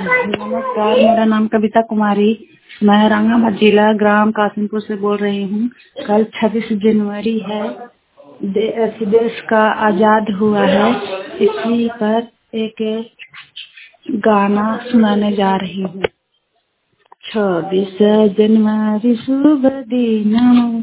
नमस्कार मेरा नाम कविता कुमारी मैं औरंगाबाद जिला ग्राम कासिमपुर से बोल रही हूँ कल 26 जनवरी है दे, अथी देश का आजाद हुआ है इसी पर एक गाना सुनाने जा रही हूँ छब्बीस जनवरी शुभ दिन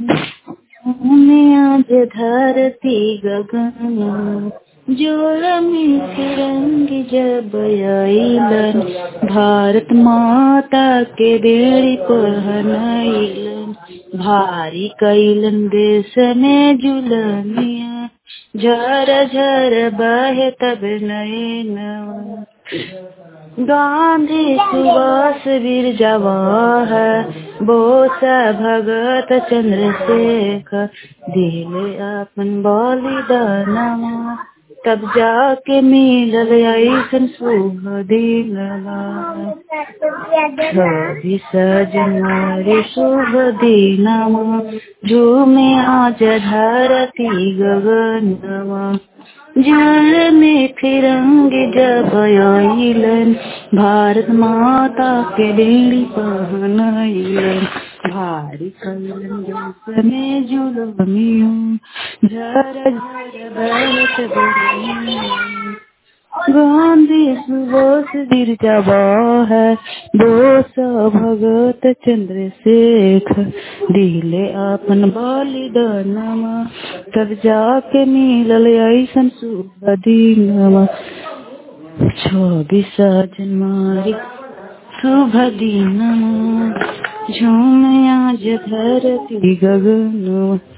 आज धरती गगन जोर में रंग जब आइलन भारत माता के बेड़ी पहनाइलन भारी कैलन देश में जुलनिया झर झर बहे तब नयन गांधी सुभाष वीर जवाहर बोसा भगत चंद्रशेखर दिले अपन बलिदानमा तब जाके मिलल ऐसन शुभ दिनवा छब्बीस जनवरी शुभ दिनवा झूमे आज धरती गगनवा जल में फिरंग जब आइलन भारत माता के बेड़ी पहनाइलन भारी कैलन जस में जुलमियों झर झर बहत बनियों गांधी सुबोस वीर जवाहर बोस भगत चंद्रशेखर दिले अपन बलिदानमा तब जाके मिलल ऐसन शुभ दिनमा छब्बीस जनवरी शुभ दिनमा झूम आज धरती गगन